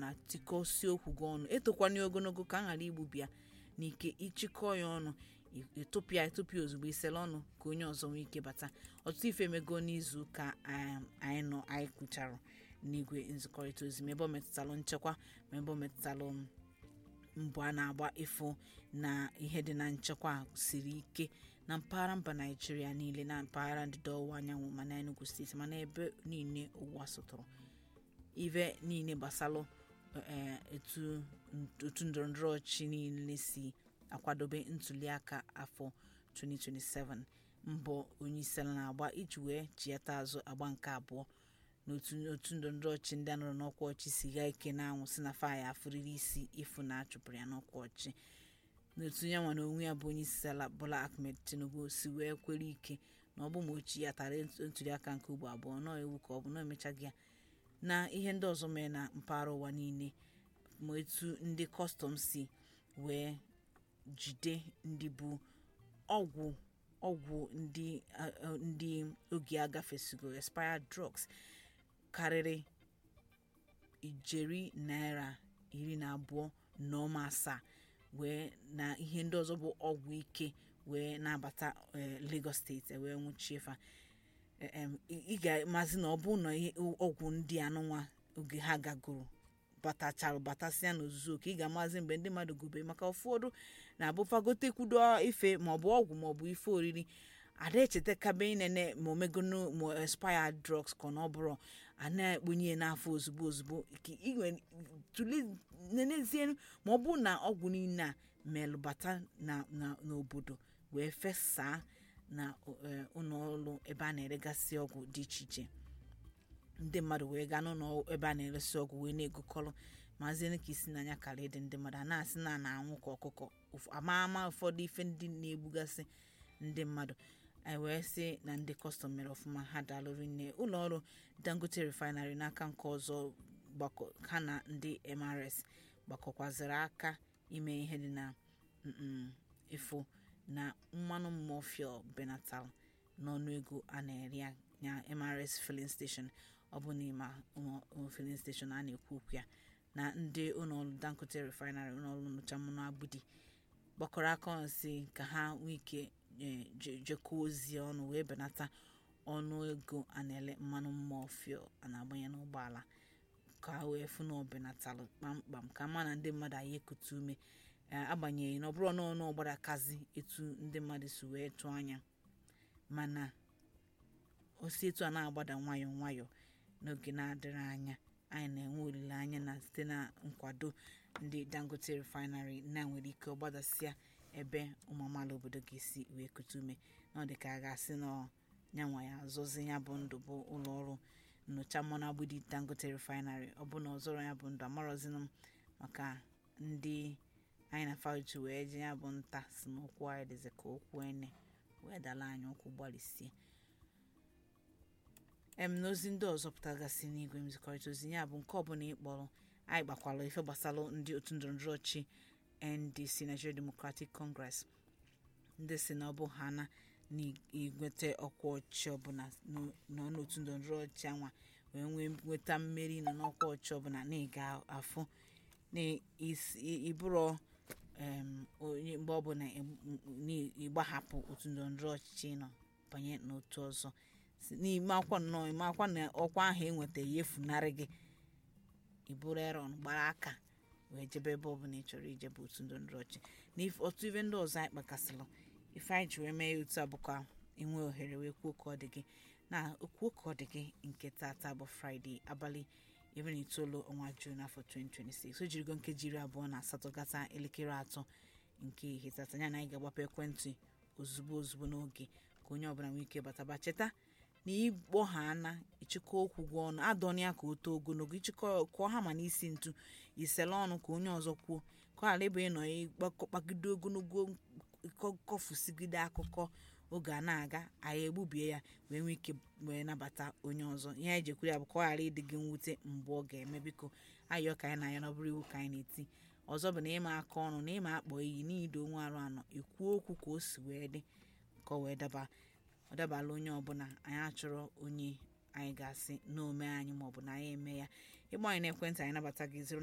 ọbụla tikọsie okwu gị ọnụ etokwana ya ogologo ka a ghara igbubi ya n'ike ịchịkọ ya ọnụ etopịa etopịa ozugbo isele ọnụ ka onye ọzọ nwee ike bata ọtụtụ ife emego n'izu ụka anyị nọ anyị kwucharụ n'igwe nzikọrịta ozi ma ebe ọ metụtalụ nchekwa ma ebe ọ metụtalụ mbụ a na-agba ịfụ na ihe dị na nchekwa siri ike na mpaghara mba naijiria niile na mpaghara ndịda ọwụwa anyanwụ ma na enugu steeti mana ebe niile ụwa sụtụrụ ife niile gbasalụ otu ndọrọndọrọ ọchị niile si akwadobe ntuliaka afọ 2027 mbọ onye isi ala na-agba iji wee chiata azụ agba nke abụọ n'otu ndọrọndọrọ ọchị ndị a nọrọ n'ọkwa ọchị si gaa ike na-anwụ si na faya afụrịrị isi ịfụ na achụpụrụ ya n'ọkwa ọchị n'otu ya nwa na onwe ya bụ onye isi ala bola ahmed tinubu si wee kwere ike na ọ bụ ma ochi ya tara ntuliaka nke ugbo abụọ nọọ ewu ka ọ bụ na emechaghị ya na ihe ndị ọzọ mere na mpaghara ụwa niile ma etu ndị kọstọm si wee jide ndị bụ ọgwụ ọgwụ ndị ndị oge agafesigo expired drugs karịrị ijeri naira iri na abụọ na ọma asaa wee na ihe ndị ọzọ bụ ọgwụ ike wee na-abata Lagos steeti wee nwụchie fa ị ga-amazi na ọ bụ na ọgwụ ndị anụnwa oge ha gagoro batachara batasịa n'ozuzu oke ị ga-amazi mgbe ndị mmadụ gobe maka ụfọdụ na-abụfagotekwudo ife maọbụ ọgwụ maọbụ ife oriri ada echetakabe inene ma omegonu ma expired drugs ka ọ bụrụ a na-ekponye n'afọ ozugbo ozugbo nenezie ma ọ bụ na ọgwụ niile a melụbata n'obodo wee fesaa na ụlọọrụ ebe a na-eregasị ọgwụ dị iche iche ndị mmadụ wee gaa n'ụlọ ebe a na-eresi ọgwụ wee na-egokọrọ maazị ka isi n'anya kara ịdị ndị mmadụ a na-asị na na-anwụ ka ọkụkọ ama ama ụfọdụ ife ndị na-egbugasị ndị mmadụ anyị wee sị na ndị kọstọm mere ọfụma ha daalụrụ nne ụlọ ọrụ dangote refinery n'aka nke ọzọ ha na ndị mrs gbakọkwaziri aka ime ihe dị na ịfụ na mmanụ mọfịa benatal n'ọnụego a na-ere ya mrs filling station ọ bụ n'ime filling station a na-ekwu okwu ya na ndị ụlọọrụ dangote refinery ụlọọrụ nnụcha mmanụ agbudi gbakọrọ aka ọnụ si ka ha nwee ike jekọọ ozi ọnụ wee benata ọnụ ego a na-ele mmanụ mmọfịa a na-agbanye n'ụgbọala ka ha wee fụ na ọ benatalụ kpamkpam ka ma na ndị mmadụ anyị ekute ume agbanyeghị na ọ bụrụ n'ọnụ ọgbara kazi etu ndị mmadụ si wee tụọ anya mana osi etu a na-agbada nwayọọ nwayọọ n'oge na-adịrị anya anyị na-enwe olileanya na site na nkwado ndị dangote refinery na nwere ike ọgbadasịa ebe ụmụ amaala obodo ga-esi wee kute ume na ọ dị ka a ga-asị na nyanwa ya azọzi ya bụ ndụ bụ ụlọ ọrụ nnyocha mmanụ agbudi dangote refinery ọ bụ na ọzọrọ ya bụ ndụ amarọzinụ m maka ndị anyị na fauchi wee ji ya bụ nta si n'ụkwụ anyị dịzi ka okwu ene wee dala anyị ụkwụ gbalịsie em n'ozi ndị ọzọ pụtagasị n'igwe nzikọrịta ozi ya bụ nke ọbụla ịkpọrọ anyị gbakwala ife gbasara ndị otu ndọrọndọrọ ọchị ndc nigeria democratic congress ndị si na ọ bụ ha na n'igweta ọkwa ọchị ọbụla nọ n'otu ndọrọndọrọ ọchị anwa wee nwee nweta mmeri nọ n'ọkwa ọchị ọbụla na ịga afụ na ịbụrụ onye mgbe ọbụla ịgbahapụ otu ndọrọndọrọ ọchịchị nọ banye n'otu ọzọ n'ime akwa nnọọ ime akwa na ọkwa ahụ enweta ya efunarị gị iburu eron gbara aka wee jebe ebe ọbụla ị chọrọ ijebe otu ndọrọndọrọ ọchị na otu ife ndị ọzọ anyị kpakasịrị ife anyị ji wee mee ya otu a bụkwa inwe ohere wee kwuo ka ọ dị gị na okwuo ka ọ dị gị nke tata bụ fraịde abalị iri na itoolu ọnwa juun afọ 2026 o jirigo nkeji iri abụọ na asatọ gata elekere atọ nke ihe tata ya na anyị ga-agbapụ ekwentị ozugbo ozugbo n'oge ka onye ọbụla nwee ike bataba cheta na ịkpọ ha ana ịchịkọ okwu gị ọnụ adọna ya ka o too ogologo ịchịkọ kụọ ha ma n'isi ntu isele ọnụ ka onye ọzọ kwuo ka ọ ghara ịbụ ịnọ ịkpagide ogologo kọfusigide akụkọ oge a na-aga anyị egbubie ya wee nwee ike wee nabata onye ọzọ ihe anyị jekwuru ya bụ ka ọ ghara ịdị gị mwute mgbe ọ ga-eme biko ayọ ka anyị na-anya n'ọbụrụ iwu ka anyị na-eti ọzọ bụ na ịma aka ọnụ na ịma akpọ iyi n'ido onwe arụ anọ ekwuo okwu ka o si wee dị ka ọ wee daba ọ dabala onye ọbụla anyị achọrọ onye anyị ga-asị na ome anyị maọbụ na anyị eme ya ịgba anyị n'ekwentị anyị nabata gị